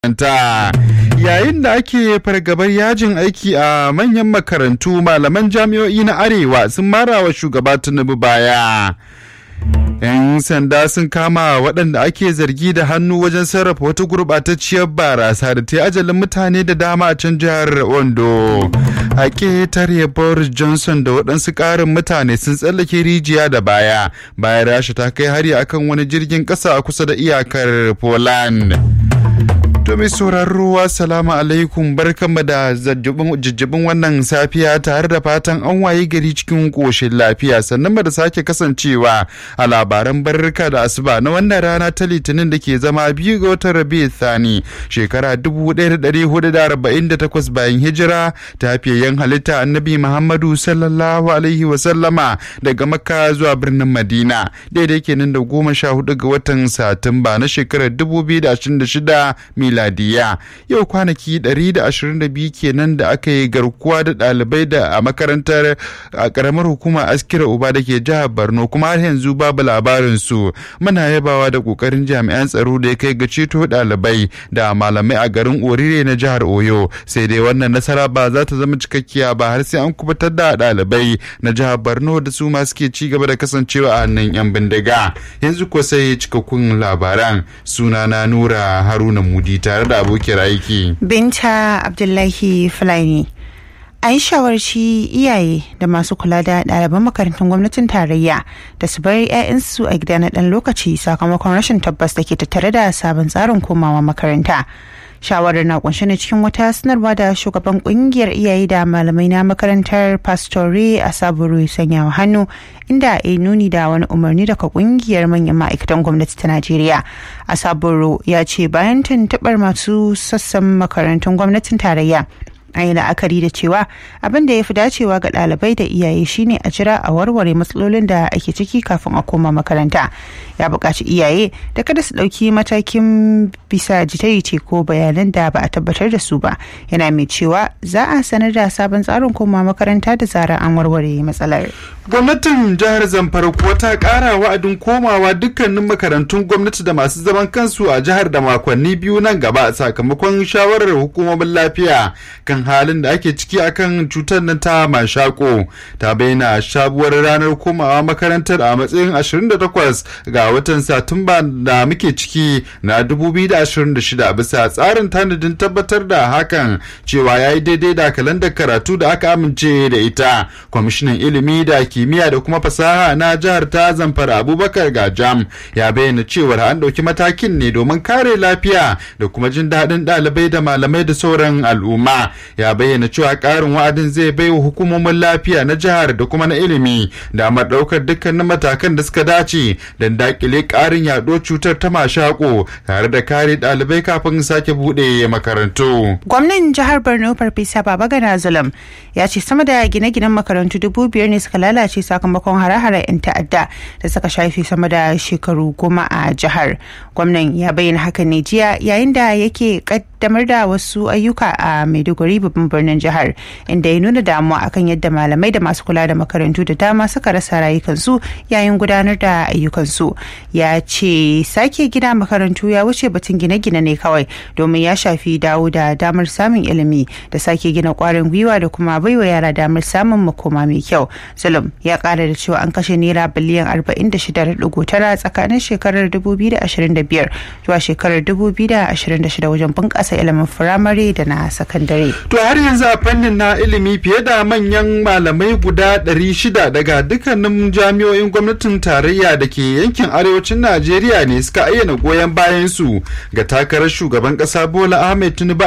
ta yayin da ake fargabar yajin aiki a manyan makarantu malaman jami'o'i na arewa sun mara wa shugaba tinubu baya 'yan sanda sun kama waɗanda ake zargi da hannu wajen sarrafa wata gurɓatacciyar barasa da ta ajalin mutane da dama a can jihar ondo a ƙetare boris johnson da waɗansu ƙarin mutane sun tsallake rijiya da baya bayan rasha ta kai hari akan wani jirgin ƙasa a kusa da iyakar poland To mai sauraro salamu alaikum barkanmu da jijjibin wannan safiya tare da fatan an waye gari cikin ƙoshin lafiya sannan da sake kasancewa a labaran barka da asuba na wannan rana ta litinin da ke zama biyu ga watan rabi thani shekara 1448 bayan hijira ta fiyayyen halitta annabi muhammadu sallallahu alaihi wasallama daga makka zuwa birnin madina daidai kenan da goma sha hudu ga watan satumba na shekarar 2026 miladiya yau kwanaki 122 kenan da aka yi garkuwa da ɗalibai da a makarantar a ƙaramar hukumar askira uba da ke jihar borno kuma har yanzu babu labarin su muna yabawa da ƙoƙarin jami'an tsaro da ya kai ga ceto ɗalibai da malamai a garin orire na jihar oyo sai dai wannan nasara ba za ta zama cikakkiya ba har sai an kubutar da ɗalibai na jihar borno da su ma suke ci gaba da kasancewa a hannun yan bindiga yanzu ko sai cikakkun labaran sunana nura haruna mudi tare da abokiyar aiki. Binta Abdullahi Fulani. A yi shawarci iyaye da masu kula da ɗaliban makarantun gwamnatin tarayya da su bari 'ya'yansu a gida na ɗan lokaci sakamakon rashin tabbas da ke tattare da sabon tsarin komawa makaranta. shawarar na kunshe ne cikin wata sanarwa da shugaban kungiyar iyaye da malamai na makarantar pastore a saburu sanyawa hannu inda a nuni da wani umarni daga kungiyar manyan ma'aikatan gwamnati ta najeriya a saburu ya ce bayan tuntuɓar masu sassan makarantun gwamnatin tarayya an yi la'akari da cewa abin da ya fi dacewa ga ɗalibai da iyaye shine a jira a warware matsalolin da ake ciki kafin a koma makaranta ya buƙaci iyaye da kada su ɗauki matakin bisa jita-jita ko bayanan da ba a tabbatar da su ba yana mai cewa za a sanar da sabon tsarin koma makaranta da zarar an warware matsalar gwamnatin jihar zamfara kuwa ta ƙara wa'adin komawa dukkanin makarantun gwamnati da masu zaman kansu a jihar da makonni biyu nan gaba sakamakon shawarar hukumomin lafiya kan halin da ake ciki akan cutar nan ta mashako ta bayyana sabuwar ranar komawa makarantar a matsayin 28 ga watan satumba da muke ciki na 2026 bisa tsarin tanadin tabbatar da hakan cewa ya yi daidai da kalandar karatu da aka amince da ita kwamishinan ilimi da kimiyya da kuma fasaha na jihar ta zamfara abubakar gajam ya bayyana cewar an ɗauki matakin ne domin kare lafiya da kuma jin daɗin ɗalibai da malamai da sauran al'umma ya bayyana cewa ƙarin wa'adin zai bai wa hukumomin lafiya na jihar da kuma na ilimi damar ɗaukar dukkanin matakan da suka dace don dakile ƙarin yaɗuwar cutar ta mashako tare da kare ɗalibai kafin sake buɗe makarantu. Gwamnan jihar Borno Farfesa Babagana Zulum ya ce sama da gine-ginen makarantu dubu biyar ne suka lalace sakamakon hare-hare 'yan ta'adda da suka shafe sama da shekaru goma a jihar. Gwamnan ya bayyana hakan ne jiya yayin da yake kaddamar da wasu ayyuka a Maiduguri babban birnin jihar inda ya nuna damuwa akan yadda malamai da masu kula da makarantu da dama suka rasa rayukansu yayin gudanar da ayyukansu. Ya ce sake gina makarantu ya wuce batun gine-gine ne kawai domin ya shafi dawo da damar samun ilimi da sake gina kwarin gwiwa da kuma baiwa yara damar samun makoma mai kyau. Zulum ya kara da cewa an kashe naira biliyan 46.9 tsakanin shekarar 2025 zuwa shekarar 2026 wajen bunƙasa ilimin firamare da na sakandare. To har yanzu a fannin na ilimi fiye da manyan malamai guda 600 daga dukkanin jami'o'in gwamnatin tarayya da ke yankin arewacin Najeriya ne suka ayyana goyon bayan su ga takarar shugaban ƙasa Bola Ahmed Tinubu